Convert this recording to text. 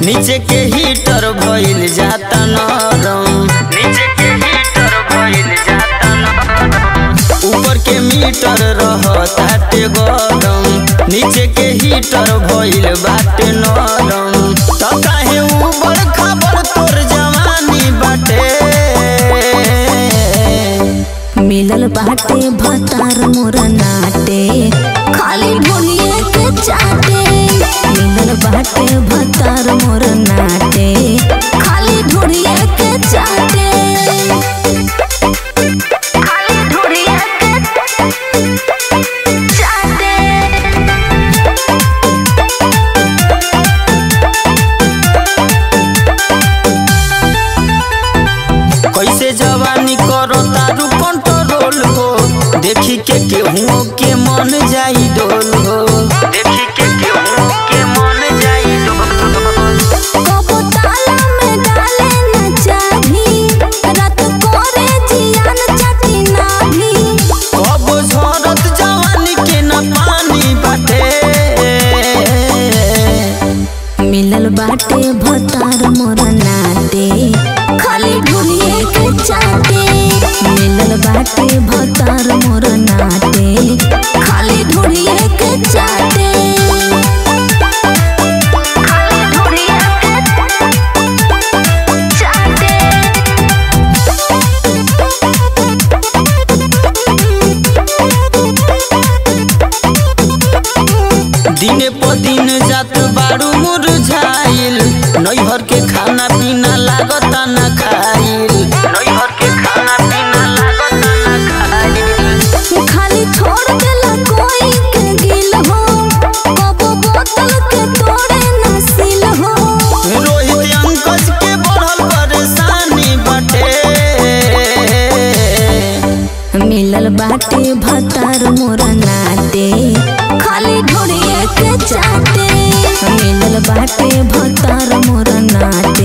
नीचे के हीटर भइल जाता नरम नीचे के हीटर भइल जाता नरम ऊपर के मीटर रहताटे गरम नीचे के हीटर भइल बाटे नरम त काहे ऊबड़ खाबड़ तोर जवानी बाटे मिलल बाटे भतार मोरा नाटे खाली ढोलिए के चाटे मिलल बाटे भतार मोरा नाटे खाली ढोलिए के चाटे खाली ढोलिए के चाटे कैसे जवानी करो तारू कंट्रोल हो देखी के केहू के मन जाई डोल हो देखी के केहू के मन जाई डोल कबो ताला में डाले न चाभी रात कोरे जियान चटी नाभी कब झरत जवानी के न पानी बाटे मिलल बाटे भतार मोरा नाटे खाली ढूलिए के चाटे मिलल बाटे भतार मोरा नाटे खाली ढूलिए के चाटे खाली ढूलिए के चाटे दिने प दिन जात बारू मुरझाइल नैहर के खाना पीना लागता न खाइल नैहर के खाना पीना लागता न खाइल खाली छोड़ देला कोई के गिल हो कबो बोतल के तोड़े न सिल हो रोहित अंकज के बढ़ल परेशानी बाटे मिलल बाटे भतार मोरा नाटे खाली ढोड़िए के चाटे मिलल बाटे भतार मोरा नाटे